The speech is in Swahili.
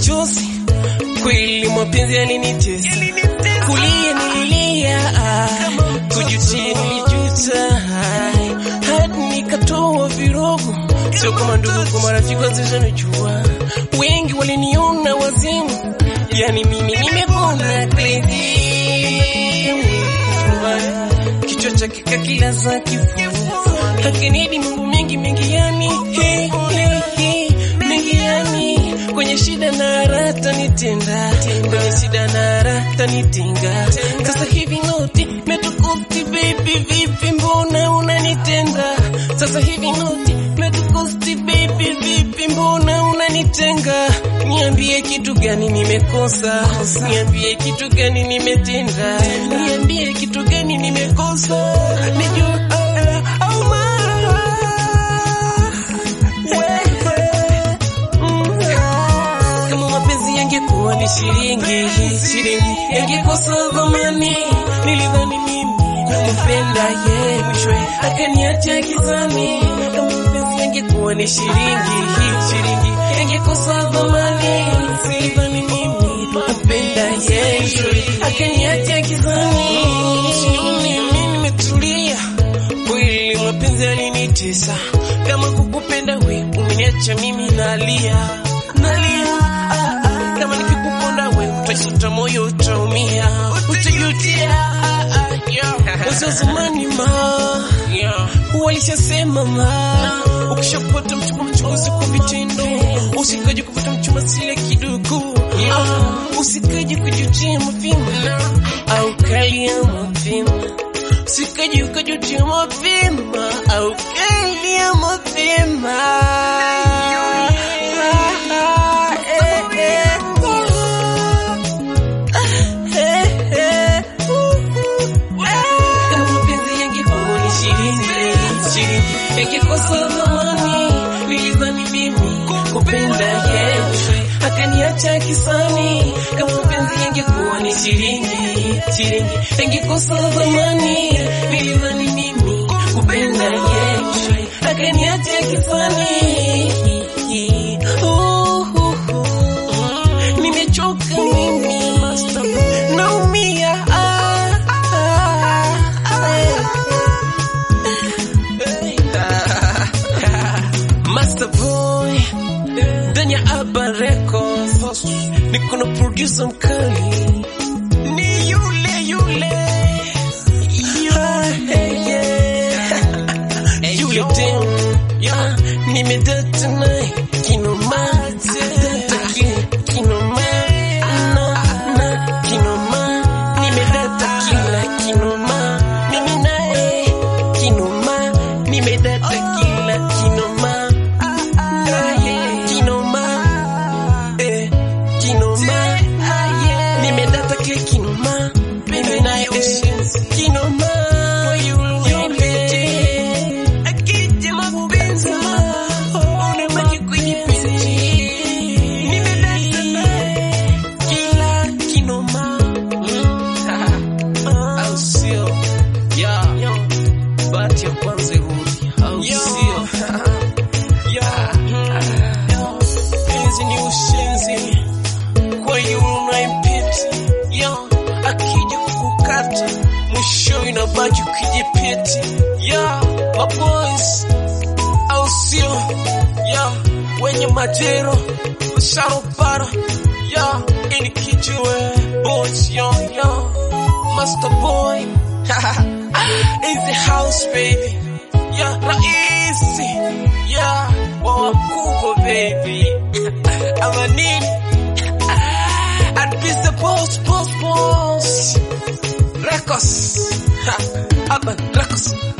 machozi, kweli mapenzi yalinitesa, kulia nililia, kujutia nilijuta, hadi nikatoa virogo, sio kama ndugu, marafiki wazishanijua, wengi waliniona wazimu, yani mimi nimepona crazy kichwa chake kakila za kifua hakinidi mambo mengi mengi yani hey, hey, hey, mengi yani kwenye shida na rata nitenda kwenye shida na rata nitinga sasa hivi noti metukusti baby vipi mbona unanitenda sasa hivi noti metukusti baby vipi mbona unanitenga niambie kitu gani nimekosa niambie kitu gani nimetenda niambie kitu gani nimekosa nijue ah, au mara wewe mm, kama mapenzi yangekuwa ni shilingi shilingi yangekosa dhamani nilidhani mimi kumpenda ye mwishowe akaniacha gizani kama mapenzi yangekuwa ni shilingi shilingi yangekosa dhamani nilidhani mimi kumpenda ye mwishowe akaniacha gizani mimi nimetulia kweli mapenzi yalinitesa kama kukupenda we umeniacha mimi nalia nalia ah, ah, kama nikikuponda we utasuta moyo utaumia utajutia ah, ah, yeah. wazee wa zamani ma yeah. walishasema ma ukishapata mchumba mchunguzi kwa vitendo usikaji kupata mchumba sile kidogo ah, usikaji kujutia mapema au kalia mapema sikaji ukajutia mapema au kalia mapema Kama mapenzi yangekuwa ni shilingi, shilingi, yangekosa thamani. Nilidhani mimi kupenda yeye akaniacha kisani. Kama mapenzi yangekuwa ni shilingi, shilingi, yangekosa thamani. Nilidhani mimi kupenda yeye akaniacha kisani. Uh, uh, uh. Nimechoka mimi naumia ah, ah, ah. Master Boy ndani ya Urban Records, niko na producer mkali, ni yule yule yule, yeah. yule dem, yeah. nimedata naye kinoma, data ki- kinoma, na na kinoma, nimedata kila kinoma, mimi naye kinoma, nimedata kila kinoma, naye kinoma, eh, kinoma, nimedata kila kinoma, mimi naye ushenzi kinoma, yule akija mapenzi unabaki kwenye penzi, nimedata naye kila kinoma, au sio? Yeah. Bahati ya kwanza irudi, au sio? Yeah. Penzi ni ushenzi kwa yule unayempita, yeah. akija kukukata mwisho inabaki ukijipiti, yeah. maboys au sio? yeah. wenye majero sharobara yeah. ini kijue boys yo yo master boy in the house baby yeah. raisi yeah. wa wakubwa baby ama nini I'd be the boss, boss, boss. Records. Ha, Urban Records.